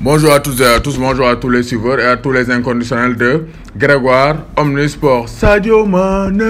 Bonjour à tous et à tous, bonjour à tous les suiveurs et à tous les inconditionnels de Grégoire Omnisport. Sadio Mané,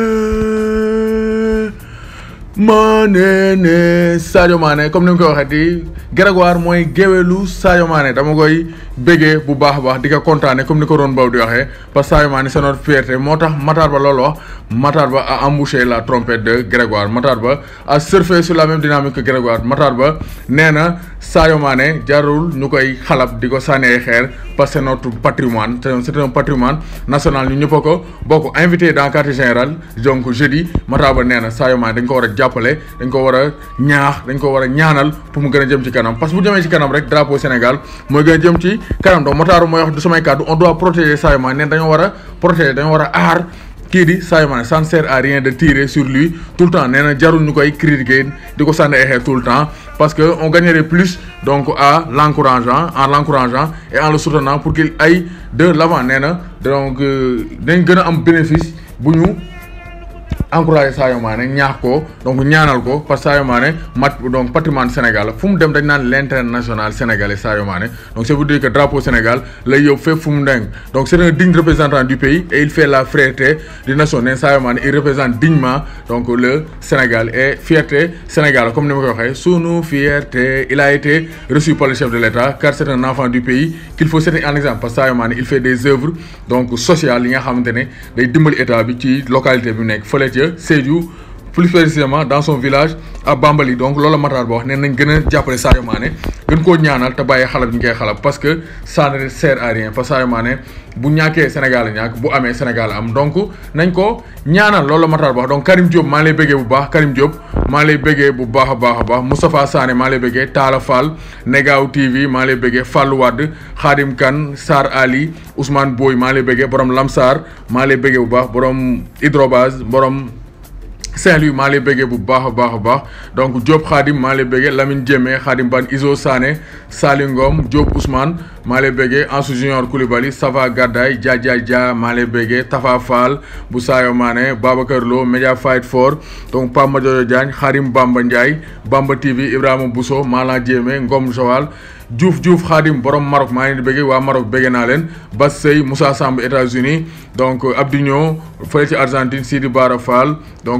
Mané ne Sadio Mané comme ni nga ko waxee di Grégoire mooy géwélu Sadio Mané dama koy béggee bu baax a baax di ko kontaane comme ni ko doon baw di waxee parce que Sadio Mané c'est notre fierté moo tax Matar Ba loolu wax Matar Ba a embouché la trompette de Grégoire Matar Ba a surfé sur la même dynamique que Grégoire Matar Ba nee na Sadio Mané jarul ñu koy xalab di ko sànni ay xeer parce que c'est notre patrimoine c'est un patrimoine national ñu ñëpp a ko bokk invité dans quartier général donc jeudi Matar Ba nee na Sadio Mané dañ ko war a jàppale dañ ko war a ñaax dañ ko war a ñaanal pour mu gën a jëm ci kanam parce que bu jëmee ci kanam rek drapeau Sénégal mooy gën a jëm ci kanam donc Matar mooy wax du samay kàddu on doit protéger Sadio Mané neen dañoo war a protéger dañoo war a aar kii di Sadio Mané ça ne sert à rien de tirer sur lui tout le temps nee na jarul ñu koy critiquer di ko sànni ay xeer tout le temps parce que on gagnerait plus donc à l'encourageant en l'encourageant et en le soutenant pour qu'il aille de l'avant nee na donc dañ gën a am bénéfice bu ñu encouragé Sadio Mané ñaax ko donc ñaanal ko parce que Sadio Mané mat donc patrimoine Sénégal fu mu dem dañ naan l'international sénégalais Sadio Mané donc c'est pour dire que drapeau Sénégal lay yóbbu fépp fu mu nekk donc c'est un digne représentant du pays et il fait la fierté des nations neen Sadio Mané il représente dignement donc le Sénégal et fierté Sénégal comme ni ma ko waxee sunu fierté il a été reçu par le chef de l'État car c'est un enfant du pays qu'il faut citer en exemple parce que Sadio Mané il fait des œuvres donc sociales yi nga xamante ne day dimbali état bi ci localité bi nekk fële ca Sédhiou plus précisément dans son village à Bambali donc loolu Matar Ba wax ne nañ gën a jàppale Sadio Mané gën koo ñaanal te bàyyi xalab ñu koy xalab parce que ça ne sert à rien parce que Sadio Mané bu ñàkkee Sénégal ñàkk bu amee Sénégal am donc nañ ko ñaanal loolu Matar Ba wax donc Karim Diop maa lay bëggee bu baax Karim Diop maa lay bëggee bu baax a baax a baax Moustapha Sané maa lay bëggee Talla Fall Negaw TV maa lay bëggee Fallou Wade Khadim Kane Sar Ali Ousmane Boy maa lay bëggee borom Lamsar maa lay bëggee bu baax borom Hydrobase borom. Saint-Louis maa lay bëggee bu baax a baax a baax donc Diop Khadim maa lay bëggee Lamine Diémé Khadim Ban Iso Sané Sali Ngom Diop Ousmane maa lay bëggee Ansou Junior Koulibaly Sava Gadday Dia Dia Dia maa lay bëggee Tafa Fall bu Sadio Mané Babacar Lo Media Fight for donc Pape Madiodio Diagne Karim Bamba Ndiaye Bamba TV Ibrahima Bousso Malang Diémé Ngom Joal Diouf Diouf Khadim borom Maroc maa ngi leen di bëggee waa Maroc bëggee naa leen Bas Sey Moussa Samb États-Unis donc Abdigno fële ci Argentine Sidi Bara Fall donc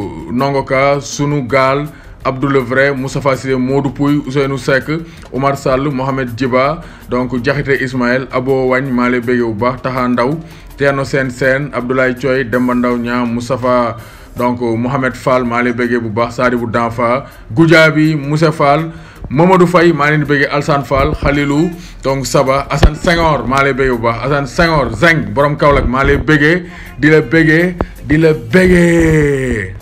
Nongoka sunu gaal Abdou Le Vrai Moustapha Cissé Modou Pouy Ousseynou Seck Omar Sall Mohamed Djiba donc Diakhaté Ismaël Abo Wagne maa lay bëggee bu baax Taxa Ndaw Thierno Sène Sène Abdoulaye Thioy Demba Ndaw Ñaa Moustapha donc Mohamed Fall maa lay bëggee bu baax Sadibou Danfa Goudiaby Moussa Fall Mamadou Faye maa leen di bëggee Alsane Fall Khalilou donc Saba Assane Senghor maa lay bëggee bu baax Assane Senghor Zeng borom Kaolack maa lay bëggee di la bëggee di la bëggee